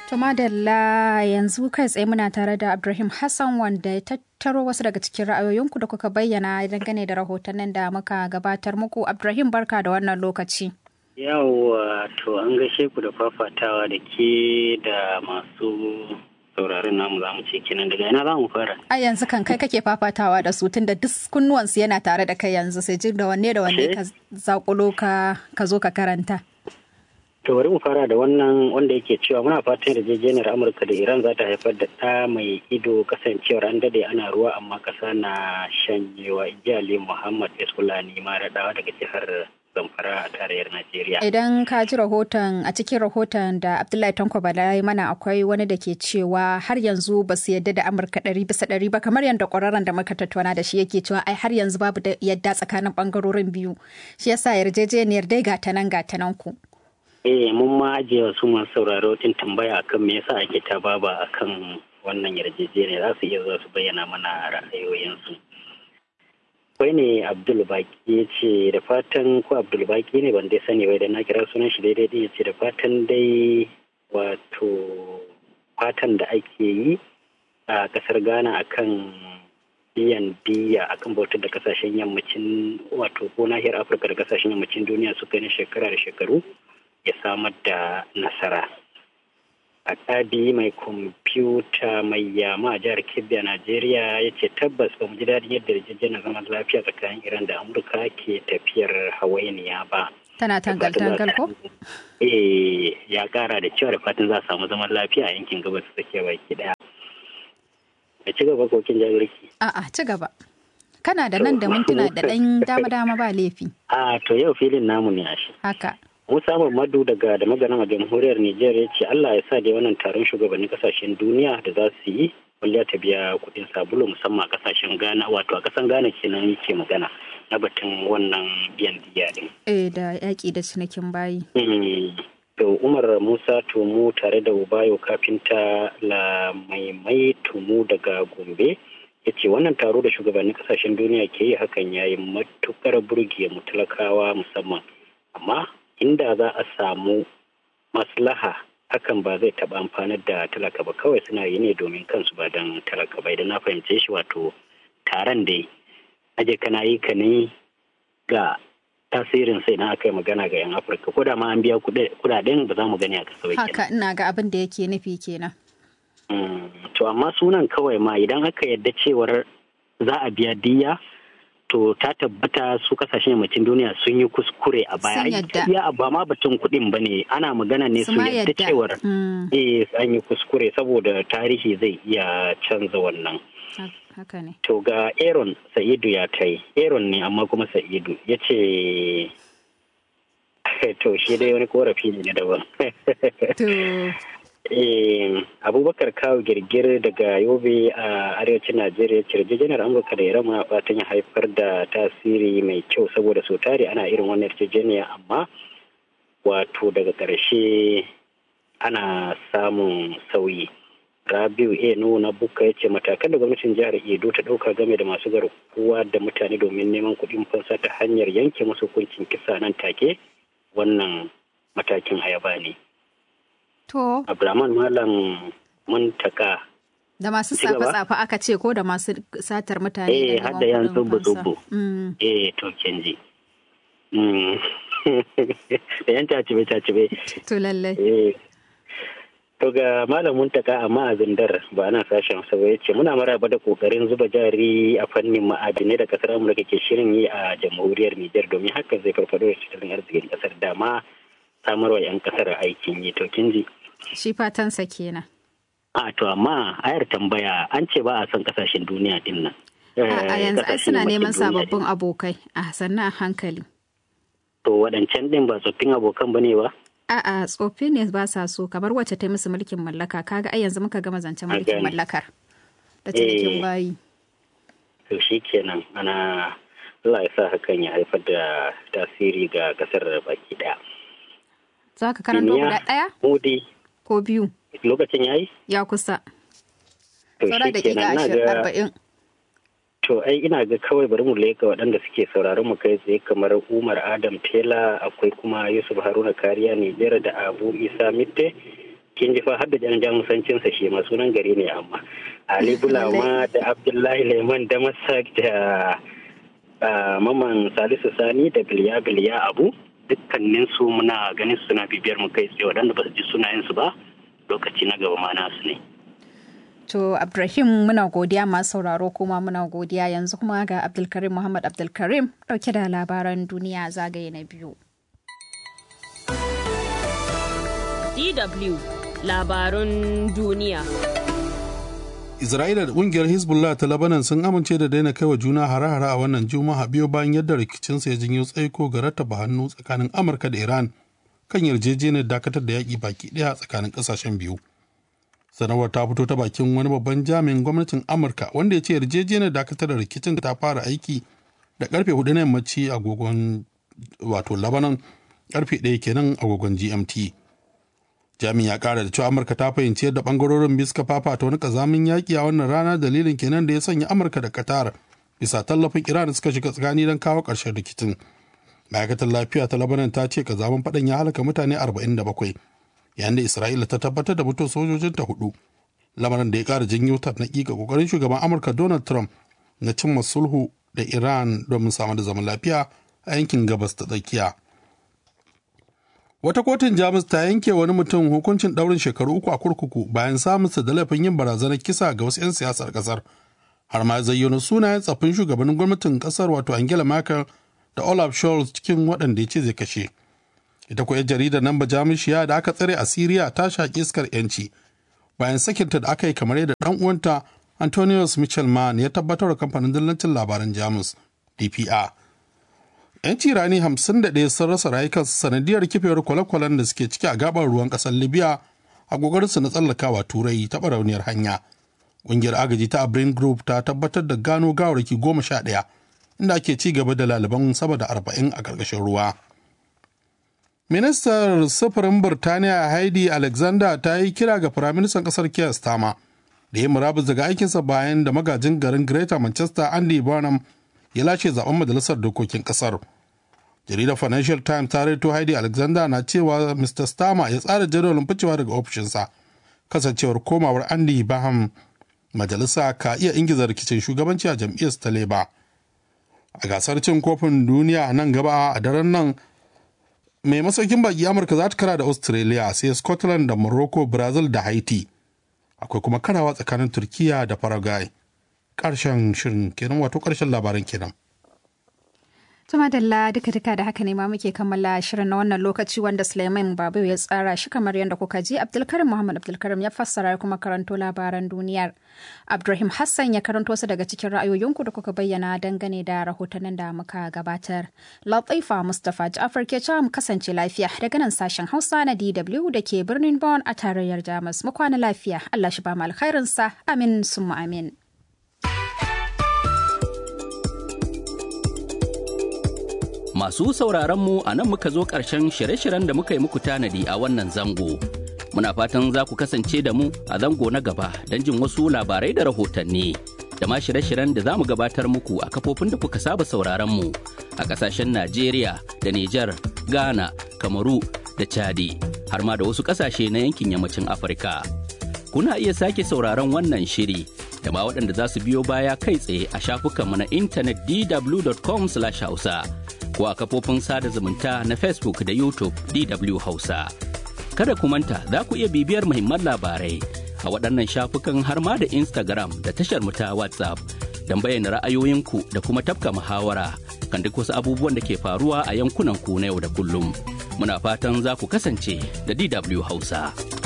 To madalla yanzu kai tsaye muna tare da Abdulrahim Hassan wanda ya tattaro wasu daga cikin ra'ayoyinku da kuka bayyana dangane da rahotannin da muka gabatar muku. Abdulrahim barka da wannan lokaci. Yawwa to an gaishe ku da fafatawa da ke da masu sauraron namu za mu ce kenan daga ina za mu fara. A yanzu kan kai kake fafatawa da su tun da duk kunnuwansu yana tare da kai yanzu sai jin da wanne da wanne ka zakulo ka zo ka karanta. To bari mu fara da wannan wanda yake cewa muna fatan yarjejeniyar Amurka da Iran za ta haifar da ɗa mai ido kasancewar an dade ana ruwa amma ƙasa na shanyewa Ijali Muhammad Eskulani Maradawa daga jihar Zamfara a tarayyar Najeriya. Idan ka ji rahoton a cikin rahoton da Abdullahi Tanko Bala ya mana akwai wani da ke cewa har yanzu ba su yadda da Amurka ɗari bisa ɗari ba kamar yadda ƙwararren da muka tattauna da shi yake cewa ai har yanzu babu da yadda tsakanin ɓangarorin biyu. Shi yasa yarjejeniyar dai ga ta nan ga ta nan ku. Eh mun ma ajiye wasu masu sauraro tin tambaya akan me yasa ake ta baba akan wannan yarjejeniya za su iya zuwa su bayyana mana ra'ayoyinsu. Kwai ne Abdul Baki ya ce da fatan ko Abdul Baki ne ban dai sani bai da na kira sunan shi daidai ya ce da fatan dai wato fatan da ake yi a kasar Ghana akan biyan diya akan bautar da kasashen yammacin wato ko nahiyar Afirka da kasashen yammacin duniya suka yi shekara da shekaru ya samar da nasara. A ƙabi mai kwamfuta mai yama a jihar Kebbi a Najeriya ya ce tabbas ba mu ji daɗin yadda yarjejeniyar zaman lafiya tsakanin Iran da Amurka ke tafiyar hawainiya ba. Tana tangal-tangal ko? Eh ya ƙara da cewa da fatan za a samu zaman lafiya a yankin gabas tsakiya baki ɗaya. A ci gaba kokin jagorki. A'a ci gaba. Kana da nan da mintuna da ɗan dama-dama ba laifi. A to yau filin namu ne a shi. Haka. Musa Muhammadu daga da magana a jamhuriyar Nijar ya ce Allah ya sa da wannan taron shugabannin kasashen duniya da za su yi kwalliya ta biya kuɗin sabulu musamman a kasashen Ghana wato a kasan Ghana kenan yake magana na batun wannan biyan diya din. Eh da yaƙi da cinikin bayi. To Umar Musa Tumu tare da Ubayo kafinta la maimai Tumu daga Gombe ya ce wannan taro da shugabannin kasashen duniya ke yi hakan ya yi matukar burge mu talakawa musamman amma inda za a samu maslaha hakan ba zai taɓa amfanar da talaka ba kawai suna yi ne domin kansu ba don talaka ba idan na fahimce shi wato taron dai aje kana yi ka ne ga tasirin sai na aka yi magana ga 'yan afirka ko da ma an biya kudaden ba za mu gani a kasa haka ina ga abin da yake nufi kenan to amma sunan kawai ma idan aka yadda cewar za a biya diya to ta tabbata su kasashen yammacin duniya sun yi kuskure a baya ya ba ma batun kuɗin ba ne ana magana ne su yadda cewar eh an yi kuskure saboda tarihi zai iya canza wannan to ga aaron sa'idu ya tai aaron ne amma kuma sa'idu ya ce to shi dai wani korafi ne na daban abubakar kawo girgir daga yobe a arewacin najeriya yarjejeniyar amurka da iran a fatan ya haifar da tasiri mai kyau saboda sau tare ana irin wannan yarjejeniya amma wato daga ƙarshe ana samun sauyi rabiu a na buka ya ce matakan da gwamnatin jihar edo ta ɗauka game da masu garkuwa da mutane domin neman kuɗin fansa ta hanyar yanke musu hukuncin kisa nan take wannan matakin ayaba ne To. Abdulrahman Malam Muntaka. Da masu tsafe-tsafe aka ce ko da masu satar mutane eh, da har da yan zubu-zubu. Eh, to kenji. Da yan tacibe-tacibe. To lallai. Eh. To ga Malam Muntaka amma a zindar ba ana sashen sa ya ce muna maraba da kokarin zuba jari a fannin ma'adinai da kasar Amurka ke shirin yi a jamhuriyar Nijar domin haka zai farfado da tattalin arzikin kasar dama samarwa 'yan kasar aikin yi to kin ji. Shi fatansa kenan. A to amma ayar tambaya an ce ba a son kasashen duniya din nan. A yanzu ai suna neman sababbin abokai a sannan a hankali. To waɗancan ɗin ba tsoffin abokan ba ne ba? A'a tsoffi ne ba sa so kamar wacce ta yi musu mulkin mallaka kaga ai yanzu muka gama zancen mulkin mallakar da cinikin bayi. To shi kenan ana Allah ya sa hakan ya haifar da tasiri ga kasar baki ɗaya. Za ka karanto guda ɗaya? Mudi. Ko biyu? Lokacin yayi? Ya kusa. To Saura da ƙiƙa ashirin arba'in. To ai ina ga kawai bari mu leka waɗanda suke sauraron mu kai tsaye kamar Umar Adam Tela akwai kuma Yusuf Haruna Kariya Nijar da Abu Isa Mitte kin ji fa har da jan jamusancin sa shi ma sunan gari ne amma Ali Bulama da Abdullahi Leman da Masak da Maman Salisu Sani da Biliya Biliya Abu dukkanin su muna ganin suna bibiyar mu kai tsaye waɗanda ba su ji sunayen su ba lokaci na gaba ma nasu ne. To Abdulrahim muna godiya masu sauraro kuma muna godiya yanzu kuma ga Abdulkarim Muhammad Abdulkarim dauke da labaran duniya zagaye na biyu. DW labarun duniya. Isra'ila da kungiyar Hezbollah ta Lebanon sun amince da daina kaiwa juna hare-hare a wannan Juma'a biyo bayan yadda rikicinsa ya janyo tsaiko ga rattaba hannu tsakanin Amurka da Iran kan yarjejeniyar dakatar da yaƙi baki ɗaya tsakanin ƙasashen biyu. sanarwar ta fito ta bakin wani babban jami'in gwamnatin amurka wanda ya ce yarjejeniyar dakatar da rikicin ta fara aiki da karfe hudu na yammaci agogon wato labanan karfe ɗaya kenan agogon gmt jami'in ya kara da cewa amurka ta fahimci yadda bangarorin biyu suka fafata wani kazamin yaƙi a wannan rana dalilin kenan da ya sanya amurka da qatar bisa tallafin iran suka shiga tsakani don kawo ƙarshen rikicin ma'aikatar lafiya ta labanan ta ce kazamin faɗan ya halaka mutane 47 yayin da isra'ila ta tabbatar da mutuwar sojojinta hudu lamarin da ya kara janyo tarnaki ga kokarin shugaban amurka donald trump na cimma sulhu da iran domin samar da zaman lafiya a yankin gabas ta tsakiya wata kotun jamus ta yanke wani mutum hukuncin daurin shekaru uku a kurkuku bayan samunsa da laifin yin barazanar kisa ga wasu 'yan siyasar kasar har ma zayyano sunayen tsaffin shugabannin gwamnatin kasar wato angela merkel da olaf scholz cikin waɗanda ya ce zai kashe ita kuwa jaridar nan bajamushiya da aka tsare a siriya ta shaƙi iskar yanci bayan sakinta da aka yi kamar yadda ɗan uwanta antonius michelman ya tabbatar da kamfanin dillancin labaran jamus dpa yanci rani hamsin da ɗaya sun rasa rayukansu sanadiyar kifewar kwale-kwalen da suke ciki a gabar ruwan ƙasar libya a gogarinsu na tsallakawa turai ta barauniyar hanya ƙungiyar agaji ta abrin group ta tabbatar da gano gawarki goma sha ɗaya inda ake ci gaba da laliban sama da arba'in a ƙarƙashin ruwa Ministar sufurin Birtaniya Heidi Alexander ta yi kira ga Firaministan ƙasar Keir Starmer da ya murabus daga aikinsa bayan da magajin garin Greater Manchester Andy Burnham ya lashe zaben majalisar dokokin ƙasar. Jaridar Financial Times ta reto Heidi Alexander na cewa Mr. Starmer ya tsara jadawalin ficewa daga ofishinsa kasancewar komawar Andy Burnham majalisa ka iya ingiza rikicin shugabanci a jam'iyyar ta Labour. A gasar cin kofin duniya nan gaba a daren nan mai masaukin baki amurka za ta kara da australia sai scotland da morocco brazil da haiti akwai kuma karawa tsakanin turkiya da paraguay karshen shirin kenan wato karshen labaran kenan Tuma Dalla duka duka da haka ne ma muke kammala shirin na wannan lokaci wanda Suleiman Babu ya tsara shi kamar yadda kuka ji Abdulkarim Muhammad Abdulkarim ya fassara kuma karanto labaran duniyar. Abdulrahim Hassan ya karanto su daga cikin ra'ayoyinku da kuka bayyana dangane da rahotannin da muka gabatar. Latifa Mustapha Ja'far ke mu kasance lafiya daga nan sashen Hausa na DW da ke birnin Bonn a tarayyar Jamus. Mu kwana lafiya. Allah shi ba mu alkhairinsa. Amin summa amin. Masu sauraron mu a nan muka zo ƙarshen shirye-shiryen da muka yi muku tanadi a wannan zango. Muna fatan za ku kasance da mu a zango na gaba don jin wasu labarai da rahotanni. Da ma shirye-shiryen da za mu gabatar muku a kafofin da kuka saba sauraron mu a ƙasashen Najeriya da Nijar, Ghana, Kamaru da Chadi, har ma da wasu ƙasashe na yankin yammacin Afirka. Kuna iya sake sauraron wannan shiri da ma waɗanda za su biyo baya kai tsaye a shafukanmu na intanet dw.com/hausa. ko a kafofin sada zumunta na Facebook da YouTube DW Hausa. Kada ku manta za ku iya bibiyar muhimman labarai a waɗannan shafukan har ma da Instagram da tashar mu ta WhatsApp don bayyana ra'ayoyinku da kuma tafka muhawara kan duk wasu abubuwan da ke faruwa a yankunan ku na yau da kullum. Muna fatan za ku kasance da DW Hausa.